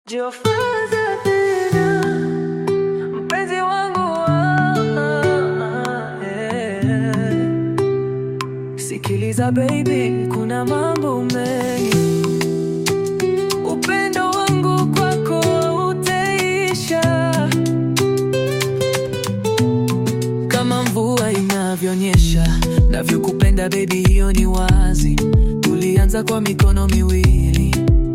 Jifunze tena mpenzi wangu ah, eh. Sikiliza baby, kuna mambo mengi, upendo wangu kwako utaisha kama mvua inavyonyesha, navyokupenda baby, hiyo ni wazi. Tulianza kwa mikono miwili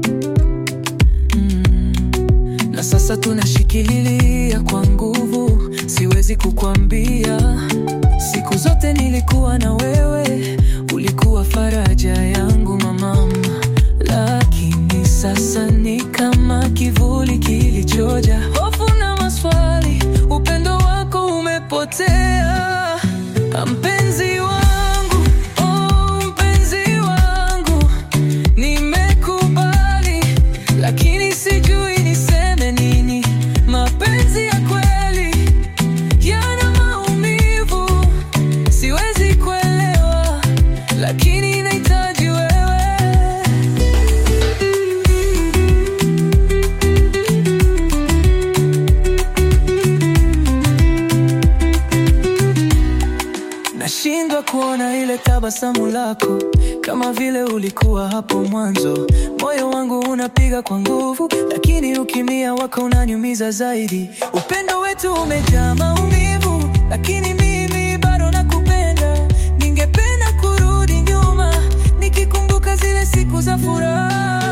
mm. Na sasa tunashikililia kwa nguvu, siwezi kukwambia. Siku zote nilikuwa na wewe, ulikuwa faraja yangu mama, lakini sasa ni kama kivuli kilichoja hofu na maswali, upendo wako umepotea, mpenzi wangu, oh, mpenzi wangu, nimekubali lakini sijui niseme nini. Mapenzi ya kweli yana maumivu, siwezi kuelewa, lakini nahitaji wewe. Nashindwa kuona ile tabasamu lako kama vile ulikuwa hapo mwanzo. Moyo wangu unapiga kwa nguvu, lakini ukimya wako unaniumiza zaidi. Upendo wetu umejaa maumivu, lakini mimi bado nakupenda. Ningependa kurudi nyuma, nikikumbuka zile siku za furaha.